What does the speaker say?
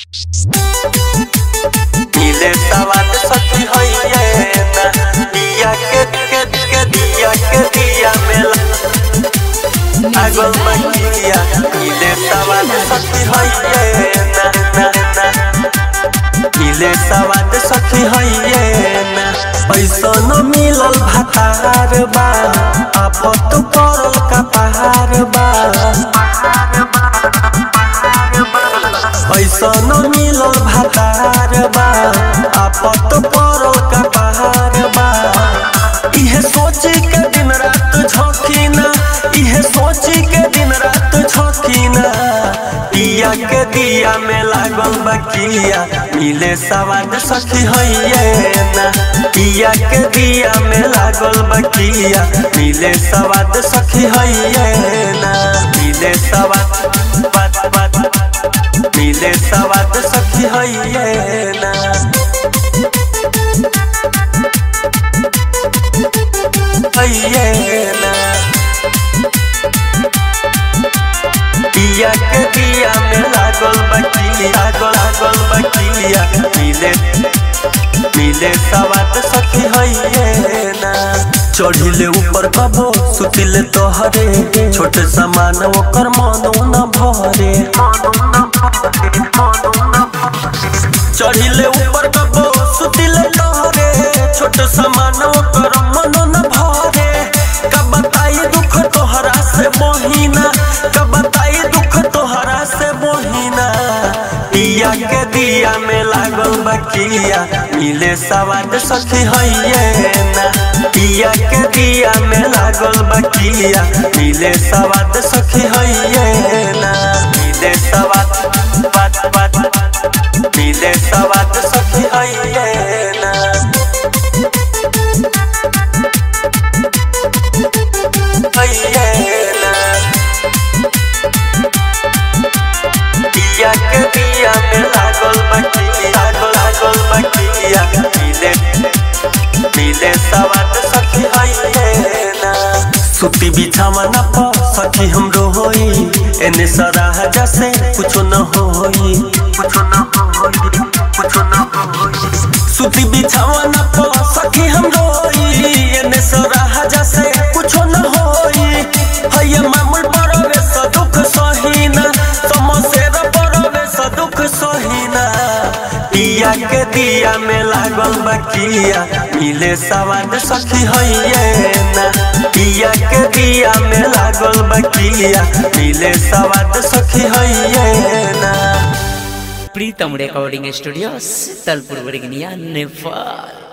मिले सवाल सखी होइए ना दिया के के के दिया के दिया मेला आगल मकिया मिले सवाल सखी होइए ना ना ना मिले सवाल सखी होइए ना पैसा न मिलल भातार बा आपत करल का पहाड़ बा पैसा न मिलल भातार बा आपत परल का पहाड़ बा इहे सोची के दिन रात झोंकीना इहे सोची के दिन रात झोंकीना पिया के दिया में लागल बकिया मिले सवाद सखी होइए ना पिया के दिया में लागल बकिया मिले सवाद सखी होइए ना मिले सवाद बात बात मिले सवाद सखी होइए ना होइए ना पिया के दिया में लागल बकिया लागल लागल बकिया मिले मिले सवाद सखी होइए ना चढ़िले ऊपर कबो सुतिले तोहरे छोटे समान ओकर मनो न भरे चढ़िले ऊपर कबो सुतिले तोहरे छोट समान ओकर मनो न भरे कब बताई दुख तोहरा से मोहिना कब बताई दुख तोहरा से मोहिना पिया के दिया में लागल बकिया मिले सवाद सखी होइए ना पिया के दिया में लागल बकिया मिले सवाद सखी होइए ना मिले सवाद बात बात मिले सवाद सखी होइए ना होइए ना पिया के दिया में लागल बकिया लागल लागल बकिया मिले मिले सवाद सखी होइए ना सुती बिछावा न प सखी हमरो होई एने सराह जैसे कुछ न होई कुछ न होई कुछ न होई सुती बिछावा न प सखी हमरो होई एने सराह जैसे कुछ न होई हय मामुल परवे स दुख सहीना समसेर परवे स दुख सहीना पिया के दिया में लागल बकिया मिले सवाद सखी होइए ना पिया के दिया में लागल बकिया मिले सवाद सखी होइए ना प्रीतम रेकॉर्डिंग स्टूडियो शीतलपुर वर्गनिया नेपाल